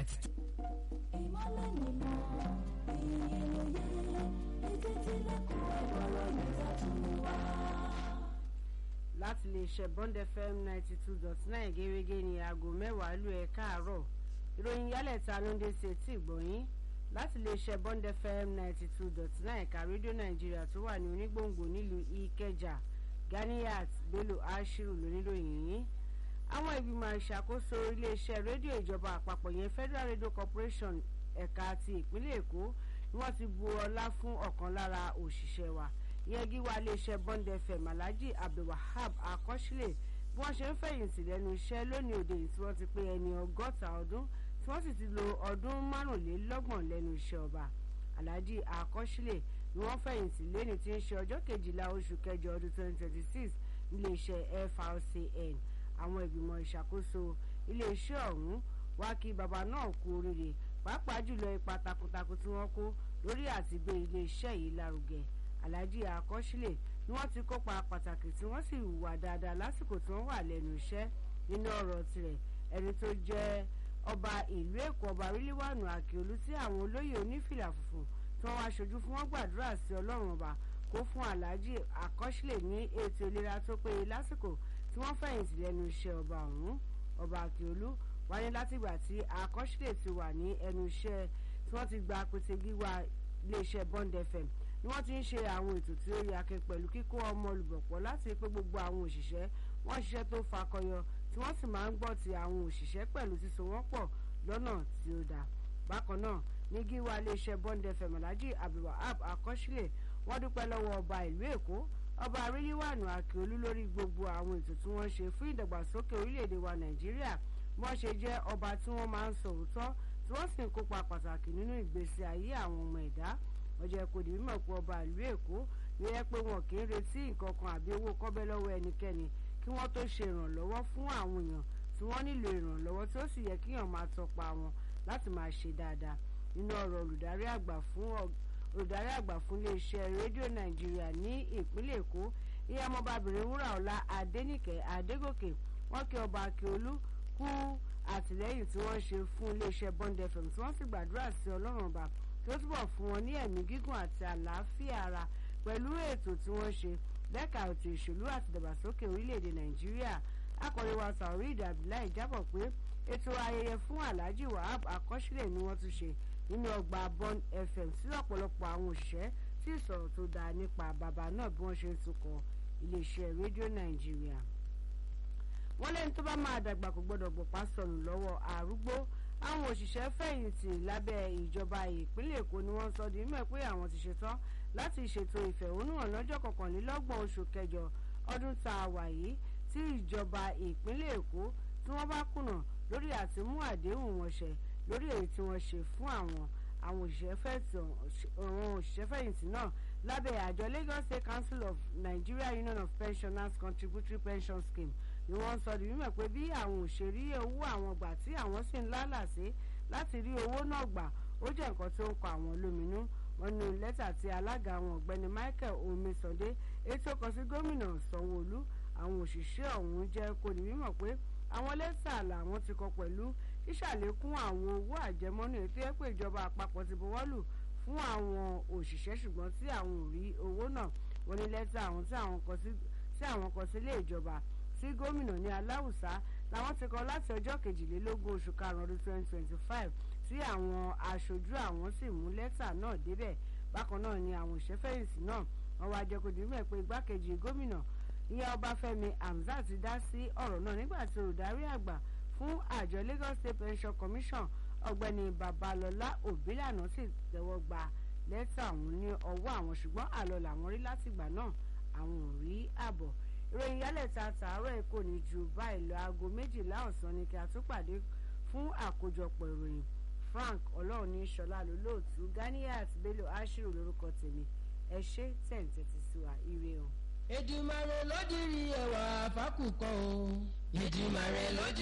ninety two. ìmọ̀lẹ̀ nìmọ̀ ìyẹlẹyẹ etí tí lẹ́kọ̀ọ́ ẹ̀gbọ́rọ̀ yìí tàtún wá. láti lè ṣe bond fm ninety two dot nine gẹ́gẹ́ ní aago mẹ́wàá lù ẹ̀ káàárọ̀ ìròyìn yálẹ̀ta ló ń dé sí etí ìgbọ̀nyín láti lè ṣe bond fm ninety two dot nine ẹ̀ka rédíò nàìjíríà tó wà ní onígbòǹgbò nílùú ìkẹjà ganiyat bello ashiru lóníròyìn yín àwọn ìgbìmọ̀ ìṣàkóso iléeṣẹ́ rédíò ìjọba àpapọ̀ yẹn federal radio corporation ẹ̀ka ti ìpínlẹ̀ èkó ni wọ́n ti bu ọlá fún ọ̀kan lára òṣìṣẹ́ wa ìyẹn gíwá iléeṣẹ́ bond fm alhaji abdulwahab akọ́sílẹ̀ bí wọ́n ṣe ń fẹ̀yìntì lẹ́nu iṣẹ́ lónìí òde yìí tí wọ́n ti pé ẹni ọgọ́ta ọdún tí wọ́n sì ti lo ọdún márùnlélọ́gbọ̀n lẹ́nu iṣẹ́ ọba alhaji akọ́sílẹ̀ ni wọ́n fẹ̀yìntì lẹ́ni tí ń ṣe ọjọ́ kejìlá oṣù kẹjọ ọdún 2026 níléeṣẹ́ frcn àwọn ìgbìmọ̀ ìṣàkóso iléeṣẹ́ ọ̀hún wá kí bàbá náà kú oríire pàápàá jùlọ ipa takuntakun tí wọ́n kó lórí àti gbé iléeṣẹ́ yìí lárugẹ alhaji akọ́sílẹ̀ ni wọ́n ti kópa pàtàkì tí wọ́n sì hùwà dáadáa lásìkò tí wọ́n wà lẹ́nu iṣẹ́ nínú ọ̀rọ̀ tirẹ̀ ẹni tó jẹ́ ọba ìlú èkó ọba ríliwánu àkíolú tí àwọn olóyè onífìlà funfun tí wọ́n wá ṣojú fún wọn gbàdúrà sí ọlọ́run ọba kó fún alhaji akọ́sílẹ̀ ní ètò ìlera tó péye lásìkò tí wọ́n fẹ̀yìntì lẹ́nu iṣẹ́ ọba ọ̀hún ọba àkíolú wáyé látìgbà tí akọ́sílẹ̀ ti wà ní ẹnu iṣẹ́ tí wọ́n ti gba pété gíwá iléeṣẹ́ bond fm ni wọ́n ti ń ṣe àwọn ètò tí ó yẹ akin pẹ̀lú kíkó ọmọ olùbọ̀pọ̀ láti pé gbogbo àwọn òṣìṣẹ́ wọ́n ṣiṣẹ́ tó fakọyọ tí wọ́n sì máa ń gbọ́ ti àwọn òṣìṣẹ́ pẹ̀lú síso wọ́n pọ̀ lọ́nà tí ó dáa bákan náà ní gíwá iléeṣẹ́ bond fm alhaji abdulwahab akọ́sílẹ̀ wọ́n dúpẹ́ lọ́wọ́ ọba ìlú èkó ọba aríyíwánu akíolú lórí gbogbo àwọn ètò tí wọ́n ṣe fún ìdàgbàsókè orílẹ̀-èdè wa nàìjíríà wọ́n ṣe jẹ́ ọba tí wọ́n máa ń sọ òótọ́ tí wọ́n sì ń kópa pàtàkì nínú ìgbésí ayé àwọn ọmọ ẹ̀dá ọjọ́ kò dì mímọ̀ pé ọba ìlú èkó ló yẹ pé wọn kì í retí nǹkan kan àbí owó kọ́bẹ́ lọ́wọ́ ẹnikẹ́ni kí wọ́n tó ṣe ìrànlọ́wọ́ fún àwọn èèyàn tí wọ́n nílò ìrànlọ́wọ́ tí ó sì yẹ kíyàn máa tọpa wọn láti máa ṣe dáadáa nínú ọ̀rọ̀ olùdarí àgbà fún olùdarí àgbà fún iléeṣẹ́ rédíò nàìjíríà ní ìpínlẹ̀ èkó ìyá ọmọbabìnrin wúràọlá adénìkẹ́ adégòkè wọ́n kí ọba akíolú kú àtìlẹ́yìn tí wọ́n ṣe fún iléeṣẹ́ bond fm tí wọ́n sì gbàdúrà sí ọlọ́run ọba tí ó túbọ̀ fún wọn ní ẹ̀mí gígùn àti àlàáfíà ara pẹ̀lú ètò tí wọ́n ṣe lẹ́ka ètò ìṣèlú àti ìdàgbàsókè orílẹ̀-èdè nàìjíríà akọ̀rẹ́ wa taurid abdullahi jábọ̀ pé ètò ayẹyẹ fún alhaji wahab akọ́sílẹ̀ ni wọ́n tún ṣe nínú ọgbà bond fm sí ọ̀pọ̀lọpọ̀ àwọn òṣìṣẹ́ tí ìsọ̀rọ̀ tó dáa nípa bàbá náà bí wọ́n ṣe ń tukọ̀ iléeṣẹ́ rédíò nàìjíríà wọ́n lẹ́ni tó bá máa dàgbà kò gbọ́dọ̀ gbọ̀pá sọnù lọ́wọ́ àrúgbó àwọn òṣìṣẹ́ fẹ̀yìntì lábẹ́ ìjọba ìpínlẹ̀ èkó ni wọ́n sọ di mímọ̀ pé àwọn ti ṣetán láti ṣètò ìfẹ̀hónúhàn lọ́jọ́ kọkànlélọ́gbọ̀n oṣù kẹjọ ọdún tá a wà yìí tí ìjọba ìpínlẹ̀ èkó tí wọ́n bá kùnà lórí àti mú àdéhùn wọn ṣẹ lórí èyí tí wọ́n ṣe fún àwọn àwọn òṣìṣẹ́ fẹ̀yìntì náà lábẹ́ àjọ lagos state council of nigeria union of pensioners contributory pension scheme ni wọ́n sọ di mímọ̀ pé bí àwọn òṣèré owó àwọn gbà tí àwọn sì ń lálàsé láti rí owó náà gbà ó jẹ́ nǹkan tó ń kọ àwọn lóminú wọn ní lẹ́tà tí alága àwọn ọ̀gbẹ́ni michael omisande ètò kan sí gómìnà sanwóolu àwọn òṣìṣẹ́ ọ̀hún jẹ́ kó di mímọ̀ pé àwọn lẹ́tà làwọn ti kọ pẹ̀lú ṣíṣàlékún àwọn owó àjẹmọ́nú ètò ẹ̀ pé ìjọba àpapọ̀ ti buwọ́lù fún àwọn òṣìṣẹ́ ṣùgbọ́n tí àwọn ò rí owó náà wọ́n ní lẹ́tà àwọn tí àwọn kọ sí ilé ìjọba sí gómìnà ní aláwùsá làwọn ti kọ láti ọjọ́ kejìlélógún oṣù karùn-ún ọdún twenty twenty five tí àwọn aṣojú àwọn sì mú lẹ́tà náà débẹ̀ bákan náà ni àwọn òṣèfẹ̀yìntì náà wọ́n wá jẹ́ kó di mẹ́ pé igbákejì gómìnà ìyá ọbáfẹ́mi hamzat ti dá sí ọ̀rọ̀ náà nígbà tí olùdarí àgbà fún àjọ lagos state pension commission ọ̀gbẹ́ni babalọ́lá òbílànà sì tẹ́wọ́ gba lẹ́tà ọ̀hún ní ọwọ́ àwọn ṣùgbọ́n àlọ́ làwọn rí látìgbà náà àwọn ò rí àbọ̀ ìròyìn yálẹ̀ta tààrọ̀ èkó ní ju báyìí lọ aago méjìlá ọ̀sán ni kí a tún pàdé fún àkójọpọ̀ ìròyìn frank ọlọ́run ní sọlá lólóòtú ganiat bello ashiru lórúkọ tèmi ẹ ṣe tẹ̀ǹtẹ̀tì sí wa ire o. Èdùmàrè ló dirí ẹwà fákùkọ o. Èdùmàrè ló dirí.